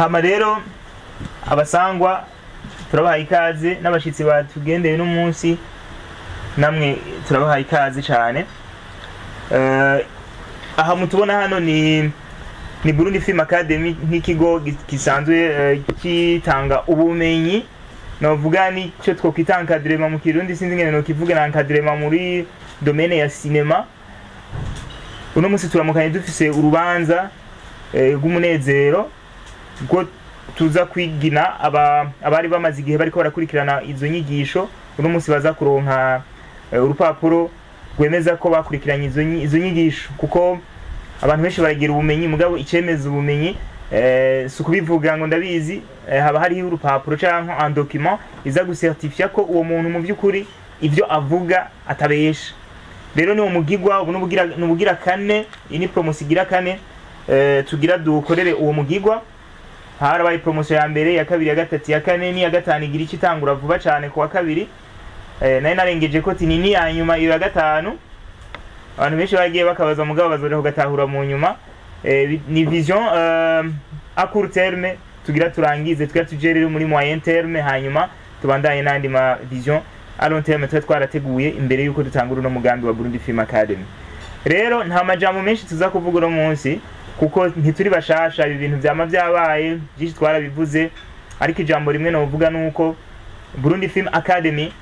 hama rero abasangwa turabahaye ikaze n'abashitsi batugendeye uno munsi namwe turabahaye ikaze cyane Eh, aha mutubona hano ni ni Burundi Film Academy nk'ikigo gi- gisanzwe eh, kitanga ubumenyi novuga nicyo twokwita encadrement mu kirundi sinzi ngene nokivuga na encadrement muri domaine ya cinema uno munsi turamukanye dufise urubanza eh, rw'umunezero bwo tuza kwigina aba abari bamaze igihe bariko barakurikirana izo nyigisho uno munsi baza kuronka eh, urupapuro rwemeza ko bakurikiranye izo nyi- izo nyigisho kuko abantu benshi baragira ubumenyi mugabo icemeza ubumenyi eh, si ukubivuga ngo ndabizi eh, haba hariho urupapuro canke un document iza gusertifia ko uwo muntu mu by'ukuri ivyo avuga atabesha rero ni umugigwa ubu nubugira nubugira kane iyi ni promotion igira kane eh, tugira dukorere uwo mugigwa harabaye promotion ya mbere ya kabiri ya gatatu ya kane n'iya gatanu igira icyo itangura vuba cyane ku wa kabiri eh, nari narengeje ko tini ni ya nyuma iyo ya gatanu abantu benshi bagiye bakabaza mugabo bazore kugatahura mu nyuma eh, bi- ni vision euh, a court terme tugira turangize tugira tuje rero muri moyen terme hanyuma tubandanye n'andi ma vision a long terme tuba twarateguye imbere yuko dutangura uno mugambi wa Burundi Film Academy rero nta majambo menshi tuza kuvuga uno munsi kuko ntituri bashasha ibi bintu vyama vyabaye byinshi twarabivuze ariko ijambo rimwe novuga nuko Burundi Film Academy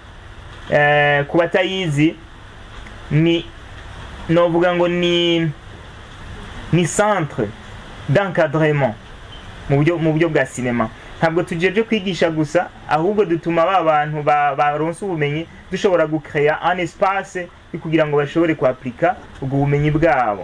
eh, ku batayizi ni novuga ngo ni ni centre d'encadrement mu buryo mu buryo bwa sinema ntabwo tujeje kwigisha gusa ahubwo dutuma ba bantu ba- baronse ubumenyi dushobora gucrea un espace yo kugira ngo bashobore kuaplika ubwo bumenyi bwabo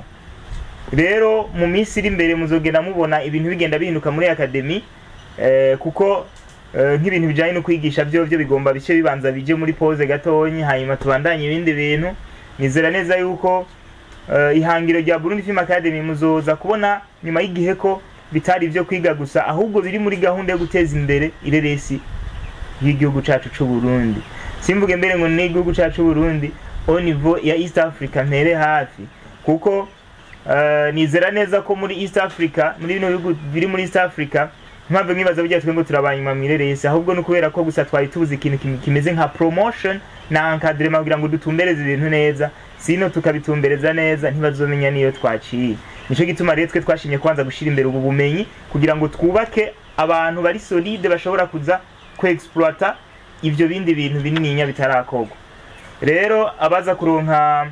rero mu minsi iri imbere muzogenda mubona ibintu bigenda bihinduka muri akademi eh, kuko eh, nk'ibintu bijanye no kwigisha byo byo bigomba bice bibanza bije muri pause gatonyi hanyuma tubandanye ibindi bintu nizera neza yuko eh, ihangiro rya Burundi Film Academy muzoza kubona nyuma y'igihe ko bitari ibyo kwiga gusa ahubwo biri muri gahunda yo guteza imbere ireresi y'igihugu cacu c'u Burundi simvuge mbere ngo ni igihugu cacu c'u Burundi au niveau ya East Africa mpere hafi kuko eh, nizera neza ko muri East Africa muri bino bihugu biri muri East Africa mpamvu mwibaza burya twe ngo turabanyuma mwireresi ahubwo ni ukubera ko gusa twari tubuze ikintu kim- kimeze nka promotion na encadrement kugira ngo dutumbereze ibintu neza sino tukabitumbereza neza ntibazomenya niyo twaciye nico gituma rero twe twashimye kwanza gushira imbere ubu bumenyi kugira ngo twubake abantu bari solide bashobora kuza kuexploita ivyo bindi bintu binininya bitarakorwa rero abaza kuronka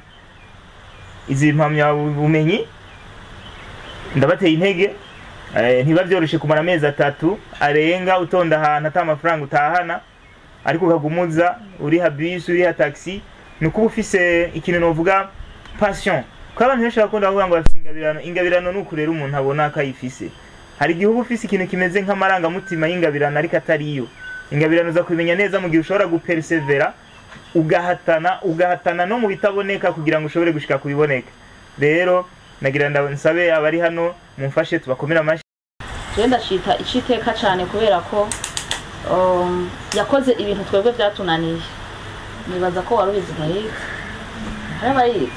izi mpamyabumenyi ndabateye intege eh, ntiba vyoroshe kumara amezi atatu arenga utonda ahantu ata amafaranga utahana ariko ukagumuza uriha bisi uriha taxi ni ukuba ufise ikintu novuga passion kuko abantu benshi bakunda kuvuga ngo bafise ingabirano ingabirano ni ukurera umuntu abona ko ayifise hari igihe uba ufise ikintu kimeze nk'amarangamutima y'ingabirano ariko atariyo ingabirano uza kubimenya neza mu gihe ushobora gupersevera ugahatana ugahatana no mu bitaboneka kugira ngo ushobore gushika ku biboneka rero nagira nda- nsabe abari hano mumfashe tubakomere amashyi jewe ndashita iciteka cyane kubera ko um, yakoze ibintu twebwe byatunaniye nibaza ko wari ubizi gahiga hari abayizi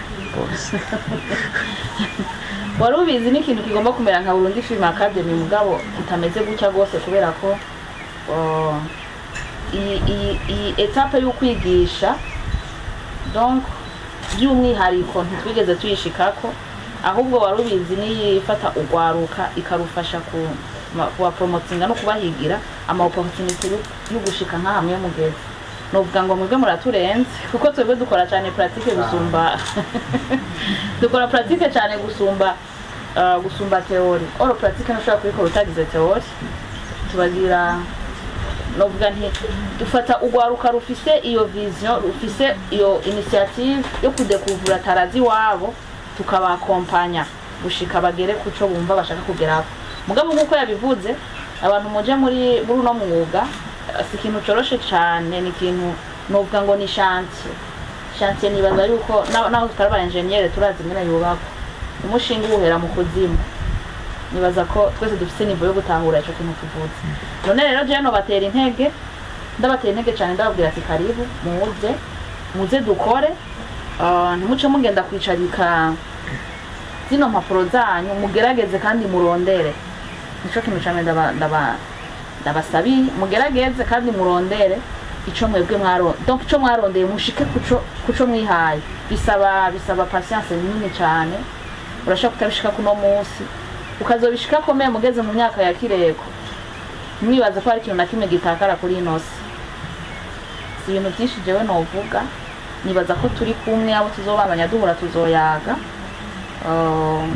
wari ubizi ni ikintu kigomba kumera nka burundi film academy mugabo kitameze gutya rwose kubera ko uh, iyi iyi- iyi etape y'ukwigisha donc by'umwihariko ntitwigeze tuyishikako ahubwo wari ubizi niyifata ugwaruka ikarufasha ku ma- kubaporomotinga no kubahigira ama opportunity yo- yo gushika nka hamwe mugeze novuga ngo mwebwe muraturenze kuko twebwe dukora cyane pratique gusumba dukora pratique cyane gusumba uh, gusumba theory oro pratique ntushobora kubikora utagize theory tubagira novuga nti dufata urwaruka rufise iyo vision rufise iyo initiative yo kudekuvura tarazi wabo tukabakompanya gushika bagere kuco bumva bashaka kugeraho mugabo nk'uko yabivuze abantu muje muri muri uno mwuga eh, si ikintu coroshe cane ni ikintu novuga ngo ni chantier chantier nibaza yuko na- naho tutari aba engineer turazi ingene yubakwa umushinga uwuhera mu kuzimu nibaza ko twese dufise nivo yo gutahura ico kintu tuvuze none rero jewe nobatera intege ndabatera intege cyane ndababwira ati karibu muze muze dukore Ah, ntimuce mugenda kwicarika zino mpapuro zanyu mugerageze kandi murondere nico kintu cane ndaba ndaba ndabasabiye mugerageze kandi murondere ico mwebwe mwaro donc ico mwarondeye mushike kuco kuco mwihaye bisaba bisaba patience nini cane urashaka kutabishika kuno munsi ukazobishika komeye mugeze mu myaka ya kireko mwibaza ko hari ikintu na kimwe gitakara kuri ino si si ibintu byinshi jewe novuga nibaza ko turi kumwe abo tuzobandanya duhura tuzoyaga Um,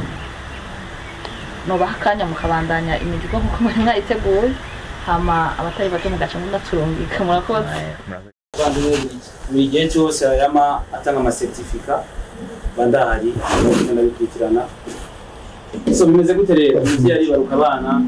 nobaha akanya mukabandanya imizigo nkuko mwari mwayiteguye hama abatari bato mugaca munaturungika murakoze abavandimwe buri gihe cyose yama atanga amasertifika bandahari bagenda bikurikirana so bimeze gute rero umubyeyi aribaruka abana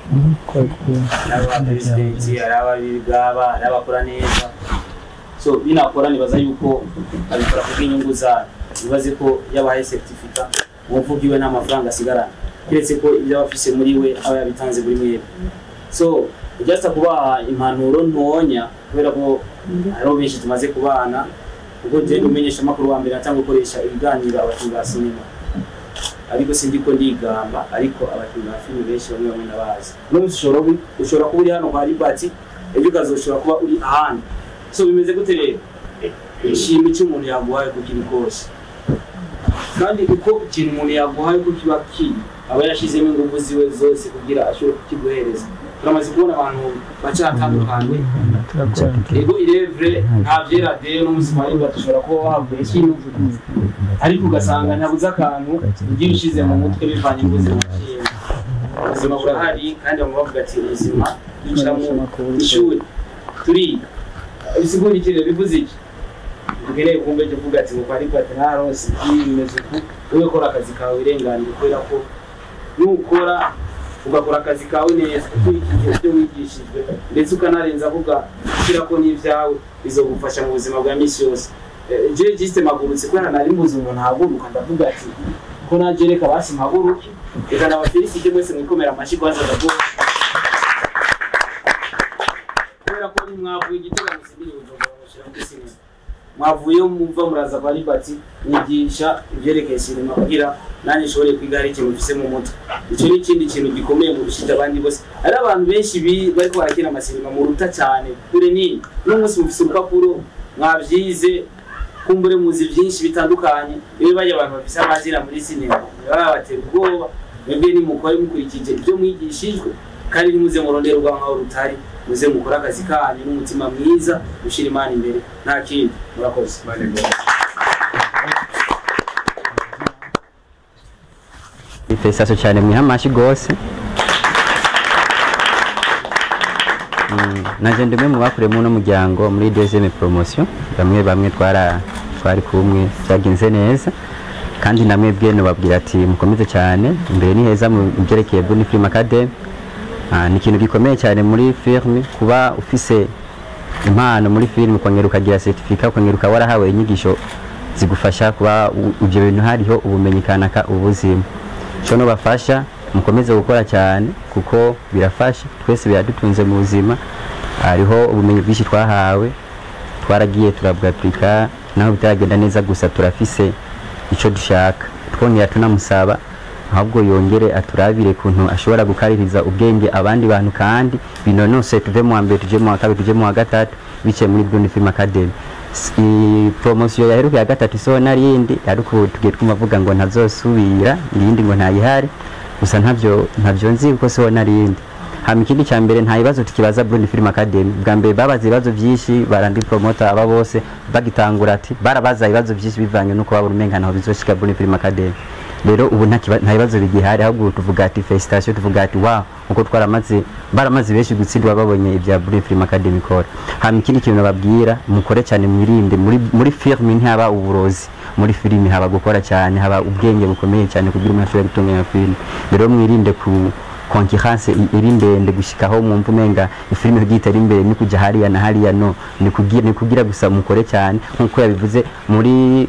ari aba peresidenti ari ababigaba ari abakora neza so binakora nibaza yuko abikora ku bw'inyungu zayo bibaze ko yabahaye seritifika umuvugi we nta mafaranga asigarana keretse ko ibyo aba afise muri we aba yabitanze buri mwebwe so ujyasa kubaha impanuro ntonya kubera ko hariho benshi tumaze kubana ubwo je umenyesha amakuru wa mbere atanga gukoresha ibiganiro abakinnyi ba sinema ariko sindi ko ndigamba ariko abakinnyi ba filime benshi bamwe bamwe nabazi uno munsi ushobora kuba- ushobora kuba uri hano kwa ribati ejo ukazoshobora kuba uri ahandi so bimeze gute rero ishima icyo umuntu yaguhaye kuko kiri kose kandi uko ikintu umuntu yaguhaye ko kiba kiri aba yarashyizemo ingufu ziwe zose kugira ashobore kukiguhereza turamaze kubona abantu baca hatandukanye ego irevure nta byera de n'umunsi wa rimwe dushobora kuba wahavuye ikintu ariko ugasanga ntabuze akantu ugiye ushyize mu mutwe bivanye n'ubuzima bwiwe ubuzima burahari kandi bamwe bavuga ati ubuzima bicara mu ishuri turiga bisigura iki rero bivuze iki ukeneye kumva icyo uvuga ati ngo ariko ati ntarose ibi bimeze uku wowe kora akazi kawe wirenganire kubera ko nukora ugakora akazi kawe neza ukurikije ibyo wigishijwe ndetse ukanarenza avuga ushyira ko n'ibyawe bizogufasha mu buzima bwa minsi yose Eh, je jiste magurutse kubera nari mbuze umuntu ahaguruka ndavuga ati ko naje reka basi mpaguruke reka nabafelicite mwese mwikomera amashyi kwanza ndavuga kubera ko nimwavuye igitego musibiri bujumbura mushyira muri sinema mwavuye mumva muraza kwa libati nigisha ibyerekeye sinema kugira nanjye nshobore kwiga hari ikintu mfise mu mutwe icyo ni ikindi kintu gikomeye mu rushije abandi bose hari abantu benshi bi- bariko barakina amasinema muruta cyane kure nini uno munsi mufise urupapuro mwabyize kumbure muzi byinshi bitandukanye iyo bajya abantu bafise amazina muri sinema baba batera ubwoba mwebwe nimukore mukurikije ibyo mwigishijwe kandi nimuze murondera urwanka aho rutari muze mukore akazi kanyu n'umutima mwiza gushyira imana imbere nta kindi murakoze ifesaso cyane mwiha amashyi rwose Mm, naje ndi umwe mu bakoreye uno muryango muri deuxième promotion bamwe bamwe twara twari kumwe byagenze neza kandi namwe bwe nubabwira ati mukomeze cyane imbere ni heza mu byerekeye Buni Film Academy Ah, ni ikintu gikomeye cyane muri film kuba ufise impano muri film ukongera ukagira certificat ukongera ukaba warahawe inyigisho zigufasha kuba u- ibyo bintu hariho ubumenyi kanaka ubuzima cyo nubafasha mukomeze gukora cyane kuko birafasha twese biradutunze mu buzima hariho ubumenyi bwinshi twahawe twaragiye turabwapurika naho bitaragenda neza gusa turafise icyo dushaka twongera tunamusaba ahubwo yongere aturabire kuntu ashobora gukaririza ubwenge abandi bantu kandi binonose tuve mu wa mbere tuje mu wa kabiri tuje mu wa gatatu biciye muri Bruni Film Academy S- i- promosiyo yaheruka ya gatatu isoho narindi ariko tugiye twumva avuga ngo ntazosubira iyindi ngo ntayihari gusa ntavyo ntavyo nzi kuko siho narindi hama ikindi cya mbere nta bibazo tukibaza Bruni Film Academy bwa mbere babaza ibibazo byinshi barandi promoter aba bose bagitangura ati barabaza ibibazo byinshi bivanye nuko babura umenga naho bizoshika Bruni Film Academy rero ubu nta kiba- nta bibazo bigihari ahubwo tuvuga ati felicitation tuvuga ati wow uko twaramaze baramaze benshi gutsindwa babonye ibya Bruni Film Academy ikora hama ikindi kintu nababwira mukore cyane mwirinde muri muri film ntihaba uburozi muri filimi haba gukora cyane haba ubwenge bukomeye cyane kugira umuntu ashobore gutunganya film rero mwirinde ku konkiranse iri ndende gushikaho mwumva umenga ifilime kugira itari imbere ni kujya hariya na hariya no ni kugira ni kugira gusa mukore cyane nkuko yabivuze muri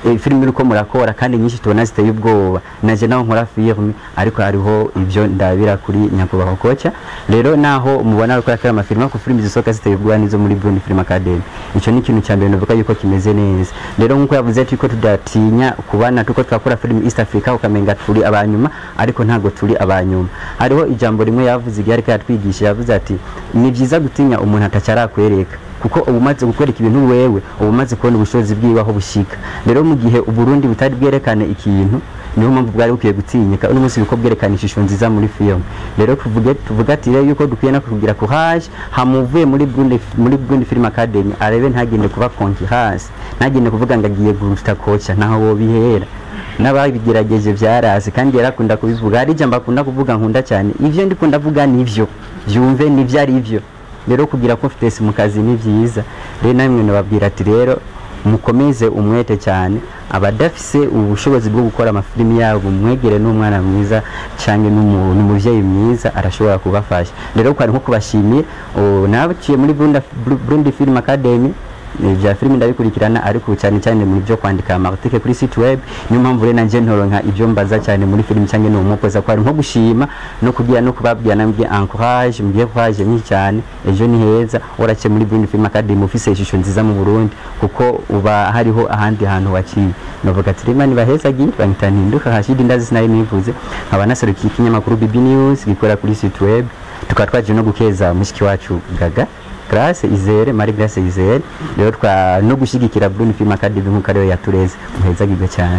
eh, filime uriko murakora kandi nyinshi tubona ziteye ubwoba naje naho nkora filime ariko hariho ibyo ndabira kuri nyakubahwa koca rero naho mubona ariko yakora amafilime ko filime zisohoka ziteye ubwoba nizo muri Burundi Film Academy ico ni ikintu cya mbere navuga yuko kimeze neza rero nkuko yavuze ati ko tudatinya kubana tuko twakora filime East Africa ukamenga turi abanyuma ariko ntago turi abanyuma hariho ijambo rimwe yavuze igihe ariko yatwigisha yavuze ati ni byiza gutinya umuntu atacarakwereka kuko uba umaze gukwereka ibintu wewe uba umaze kubona ubushobozi bwiwe aho bushika rero mu gihe uburundi butari bwerekane ikintu niyo mpamvu bwari bukwiye gutinyika uno munsi biko bwerekana ishusho nziza muri film rero tuvuge tuvuga ati rero yuko dukwiye no kugira courage hamuvuye muri Burundi muri Burundi Film Academy arebe ntagende kuba konki hasi ntagende kuvuga ngo agiye guruta kocha naho bo bihera n'ababigerageje byarase kandi yarakunda kubivuga hari ijambo akunda kuvuga nkunda cyane ivyo ndiko ndavuga nivyo byumve nivyo ari byo rero kugira confidence mu kazi ni byiza rero namwe nababwira ati rero mukomeze umwete cyane abadafise ubushobozi bwo gukora amafilimi yabo mwegere n'umwana mwiza cyangwa n'umu- n'umuvyeyi mwiza arashobora kubafasha rero kwari nko kubashimiye o, nabaciye muri Burundi, Burundi Film Academy eh, vya filimi ndabikurikirana ariko cyane cyane mu byo kwandika amartike kuri site web niyo mpamvu rero nanje ntoronka ibyo mbaza cyane muri filimi cyangwa no mukoza kwari nko gushima no kugira no kubabwira nambye encourage mugiye courage nyinshi cyane ejo ni heza warace muri Burundi Film Academy ufise ishusho nziza mu Burundi kuko uba hariho ahandi hantu waciye novuga ati rema nibahezagiye banyita ntinduka hashidi ndazi sinari nivuze nkaba naserukiye ikinyamakuru BB News gikora kuri site web tukaba twaje no gukeza mushiki wacu Gaga Grace Izere Marie Grace Izere rero twa no gushigikira Bruno Film Academy nkuko ariyo yatureze muhezagirwe cyane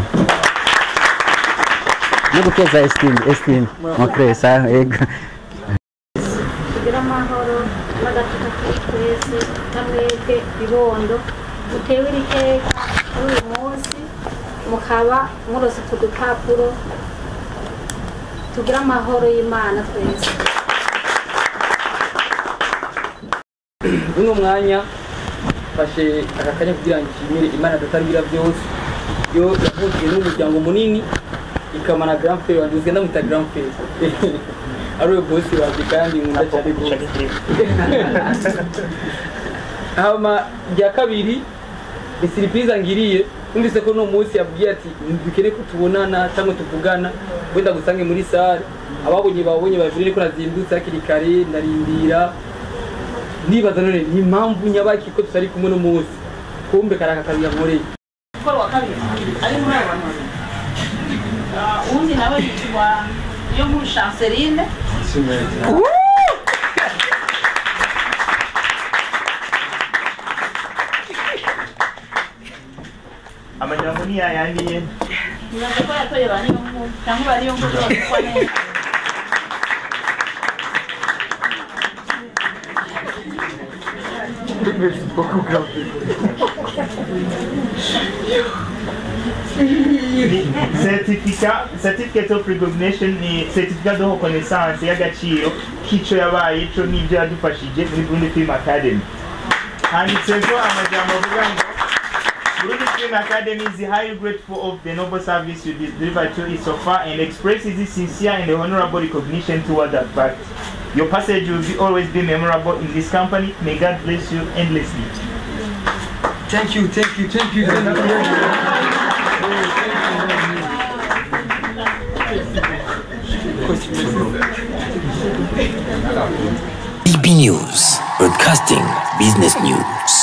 no gukeza Esteem Esteem Mokresa ego kugira amahoro n'agatutu kuri twese n'amwebwe bibondo mutewe iteka kuri uyu munsi mukaba murose utu dupapuro tugira amahoro y'imana twese uno mwanya fashe aka kanya kugira ngo nshimire imana tutaribira byose yo yavugiye n'umuryango munini ikamana grand frère wanjye uzigenda mwita grand frère ari we bosi wanjye kandi nkunda cyane rwose hama rya kabiri ni siripurize ngiriye numvise ko uno munsi yabwiye ati dukeneye ko tubonana cyangwa tuvugana wenda gusange muri sare ababonye babonye babiri ko nazindutse hakiri kare ndarindira nibaza none ni impamvu nyabaki ko tutari kumwe no munsi kumbe kari aka kazi yankoreye gukora uwa kabiri ari muri abo bantu babiri Ah, uwundi nawe yitwa iyo nkuru chanceline amajambo ni yayandi nyene nyanza ko yatoye ba niyo nkuru cyangwa ba niyo nkuru bakora neza certificat certificate of recognition ni certificat de reconnaissance y'agaciro k'ico yabaye ico n'ibyo yadufashije muri Burundi Film Academy handitseho amajambo avuga ngo Burundi Film Academy is highly grateful of the noble service you delivered to it so far and expresses its sincere and honorable recognition toward that fact. Your passage will be always be memorable in this company. May God bless you endlessly. thank you thank you thank you thank you BB News, broadcasting business news.